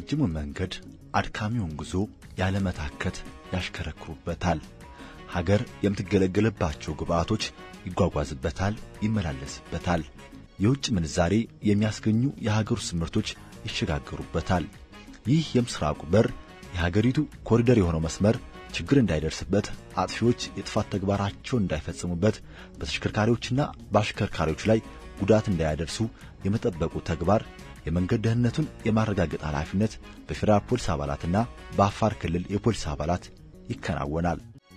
ረጅሙን መንገድ አድካሚውን ጉዞ ያለመታከት ያሽከረክሩበታል። ሀገር የምትገለገልባቸው ግብዓቶች ይጓጓዝበታል፣ ይመላለስበታል። የውጭ ምንዛሬ የሚያስገኙ የሀገር ውስጥ ምርቶች ይሸጋገሩበታል። ይህ የምስራቁ በር የሀገሪቱ ኮሪደር የሆነው መስመር ችግር እንዳይደርስበት፣ አጥፊዎች የጥፋት ተግባራቸውን እንዳይፈጽሙበት፣ በተሽከርካሪዎችና በአሽከርካሪዎች ላይ ጉዳት እንዳያደርሱ የመጠበቁ ተግባር የመንገድ ደህንነቱን የማረጋገጥ ኃላፊነት በፌዴራል ፖሊስ አባላትና በአፋር ክልል የፖሊስ አባላት ይከናወናል።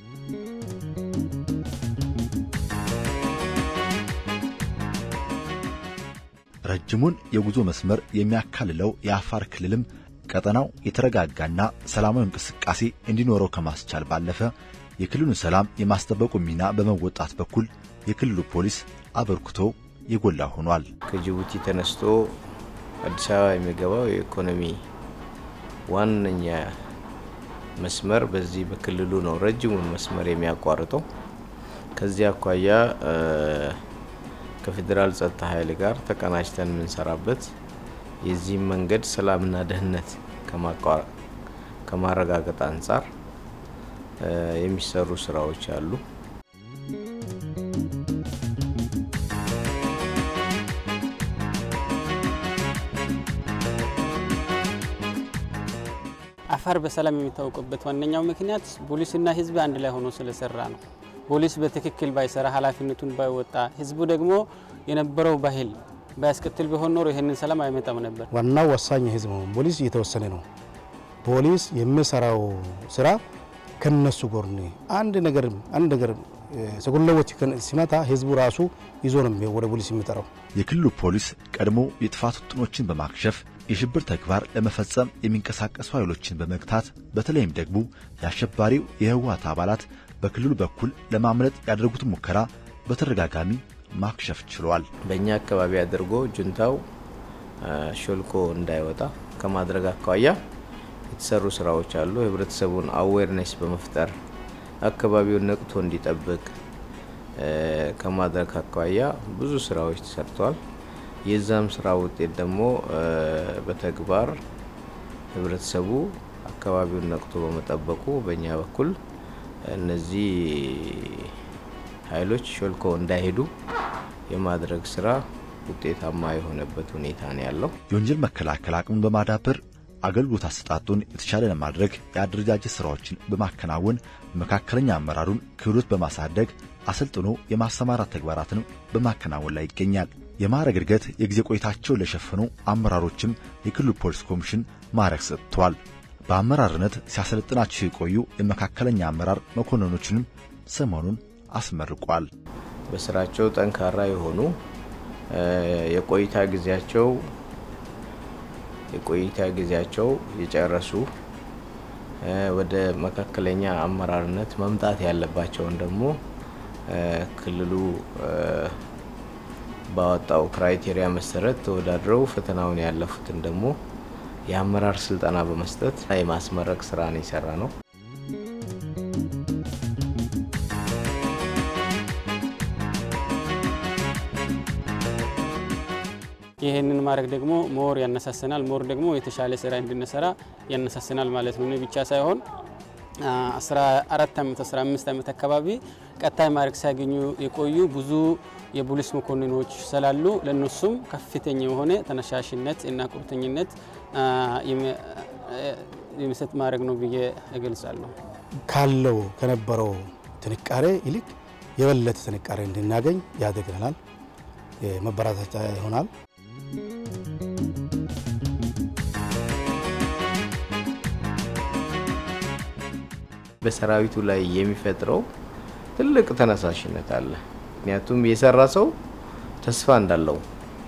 ረጅሙን የጉዞ መስመር የሚያካልለው የአፋር ክልልም ቀጠናው የተረጋጋና ሰላማዊ እንቅስቃሴ እንዲኖረው ከማስቻል ባለፈ የክልሉን ሰላም የማስጠበቁ ሚና በመወጣት በኩል የክልሉ ፖሊስ አበርክቶ የጎላ ሆኗል። ከጅቡቲ ተነስቶ አዲስ አበባ የሚገባው የኢኮኖሚ ዋነኛ መስመር በዚህ በክልሉ ነው። ረጅሙን መስመር የሚያቋርጠው ከዚህ አኳያ ከፌዴራል ጸጥታ ኃይል ጋር ተቀናጅተን የምንሰራበት የዚህም መንገድ ሰላምና ደህንነት ከማረጋገጥ አንጻር የሚሰሩ ስራዎች አሉ። አፋር በሰላም የሚታወቅበት ዋነኛው ምክንያት ፖሊስና ሕዝብ አንድ ላይ ሆኖ ስለሰራ ነው። ፖሊስ በትክክል ባይሰራ ኃላፊነቱን ባይወጣ ሕዝቡ ደግሞ የነበረው ባህል ባያስከትል ቢሆን ኖሮ ይህንን ሰላም አይመጣም ነበር። ዋናው ወሳኝ የህዝብ ነው። ፖሊስ እየተወሰነ ነው። ፖሊስ የሚሰራው ስራ ከነሱ ጎን አንድ ነገር አንድ ነገር ሰጎለዎች ሲመታ ህዝቡ ራሱ ይዞ ነው ወደ ፖሊስ የሚጠራው። የክልሉ ፖሊስ ቀድሞ የጥፋት ውጥኖችን በማክሸፍ የሽብር ተግባር ለመፈጸም የሚንቀሳቀሱ ኃይሎችን በመግታት በተለይም ደግሞ የአሸባሪው የህወሓት አባላት በክልሉ በኩል ለማምለጥ ያደረጉትን ሙከራ በተደጋጋሚ ማክሸፍ ችሏል። በእኛ አካባቢ አድርጎ ጁንታው ሾልኮ እንዳይወጣ ከማድረግ አኳያ የተሰሩ ስራዎች አሉ። ህብረተሰቡን አዌርነስ በመፍጠር አካባቢውን ነቅቶ እንዲጠብቅ ከማድረግ አኳያ ብዙ ስራዎች ተሰርተዋል። የዛም ስራ ውጤት ደግሞ በተግባር ህብረተሰቡ አካባቢውን ነቅቶ በመጠበቁ በእኛ በኩል እነዚህ ኃይሎች ሾልኮ እንዳይሄዱ የማድረግ ስራ ውጤታማ የሆነበት ሁኔታ ነው ያለው። የወንጀል መከላከል አቅሙን በማዳበር አገልግሎት አሰጣጡን የተሻለ ለማድረግ የአደረጃጀት ስራዎችን በማከናወን መካከለኛ አመራሩን ክህሎት በማሳደግ አሰልጥኖ የማሰማራት ተግባራትን በማከናወን ላይ ይገኛል። የማዕረግ እድገት የጊዜ ቆይታቸውን ለሸፈኑ አመራሮችም የክልሉ ፖሊስ ኮሚሽን ማዕረግ ሰጥቷል። በአመራርነት ሲያሰለጥናቸው የቆዩ የመካከለኛ አመራር መኮንኖችንም ሰሞኑን አስመርቋል። በስራቸው ጠንካራ የሆኑ የቆይታ ጊዜያቸው የቆይታ ጊዜያቸው የጨረሱ ወደ መካከለኛ አመራርነት መምጣት ያለባቸውን ደግሞ ክልሉ ባወጣው ክራይቴሪያ መሰረት ተወዳድረው ፈተናውን ያለፉትን ደግሞ የአመራር ስልጠና በመስጠት የማስመረቅ ስራ ነው የሰራ ነው። ይህንን ማድረግ ደግሞ ሞር ያነሳሰናል። ሞር ደግሞ የተሻለ ስራ እንድንሰራ ያነሳሰናል ማለት ነው። እኔ ብቻ ሳይሆን 14 ዓመት 15 ዓመት አካባቢ ቀጣይ ማዕረግ ሲያገኙ የቆዩ ብዙ የፖሊስ መኮንኖች ስላሉ ለእነሱም ከፍተኛ የሆነ ተነሳሽነት እና ቁርጠኝነት የሚሰጥ ማዕረግ ነው ብዬ እገልጻለሁ። ካለው ከነበረው ጥንካሬ ይልቅ የበለጠ ጥንካሬ እንድናገኝ ያደግናል፣ መበረታቻ ይሆናል። በሰራዊቱ ላይ የሚፈጥረው ትልቅ ተነሳሽነት አለ። ምክንያቱም የሰራ ሰው ተስፋ እንዳለው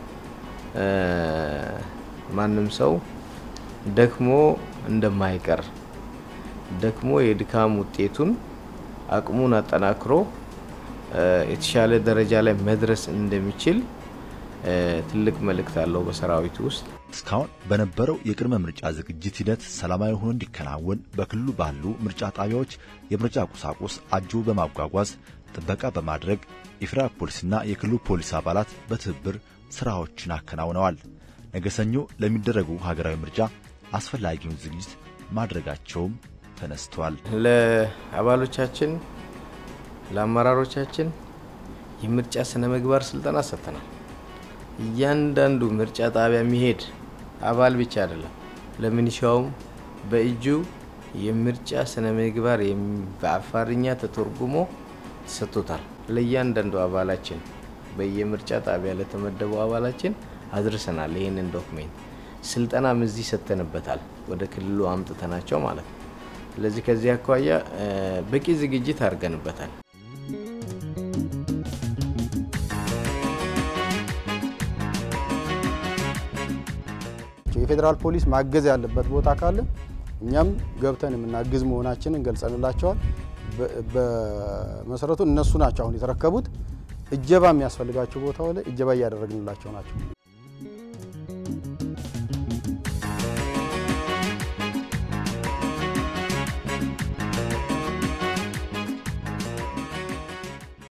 ማንም ሰው ደክሞ እንደማይቀር ደክሞ የድካም ውጤቱን አቅሙን አጠናክሮ የተሻለ ደረጃ ላይ መድረስ እንደሚችል ትልቅ መልእክት አለው በሰራዊቱ ውስጥ። እስካሁን በነበረው የቅድመ ምርጫ ዝግጅት ሂደት ሰላማዊ ሆኖ እንዲከናወን በክልሉ ባሉ ምርጫ ጣቢያዎች የምርጫ ቁሳቁስ አጅቦ በማጓጓዝ ጥበቃ በማድረግ የፌዴራል ፖሊስና የክልሉ ፖሊስ አባላት በትብብር ስራዎችን አከናውነዋል። ነገ ሰኞ ለሚደረጉ ሀገራዊ ምርጫ አስፈላጊውን ዝግጅት ማድረጋቸውም ተነስቷል። ለአባሎቻችን ለአመራሮቻችን የምርጫ ስነ ምግባር ስልጠና ሰጥተናል። እያንዳንዱ ምርጫ ጣቢያ የሚሄድ አባል ብቻ አይደለም፣ ለሚኒሻውም በእጁ የምርጫ ስነ ምግባር በአፋርኛ ተተርጉሞ ተሰጥቶታል። ለእያንዳንዱ አባላችን በየምርጫ ጣቢያ ለተመደቡ አባላችን አድርሰናል። ይህንን ዶክሜንት ስልጠናም እዚህ ሰጥተንበታል፣ ወደ ክልሉ አምጥተናቸው ማለት ነው። ስለዚህ ከዚህ አኳያ በቂ ዝግጅት አድርገንበታል። የፌዴራል ፖሊስ ማገዝ ያለበት ቦታ ካለ እኛም ገብተን የምናግዝ መሆናችንን ገልጸንላቸዋል። በመሰረቱ እነሱ ናቸው አሁን የተረከቡት። እጀባ የሚያስፈልጋቸው ቦታ ላይ እጀባ እያደረግንላቸው ናቸው።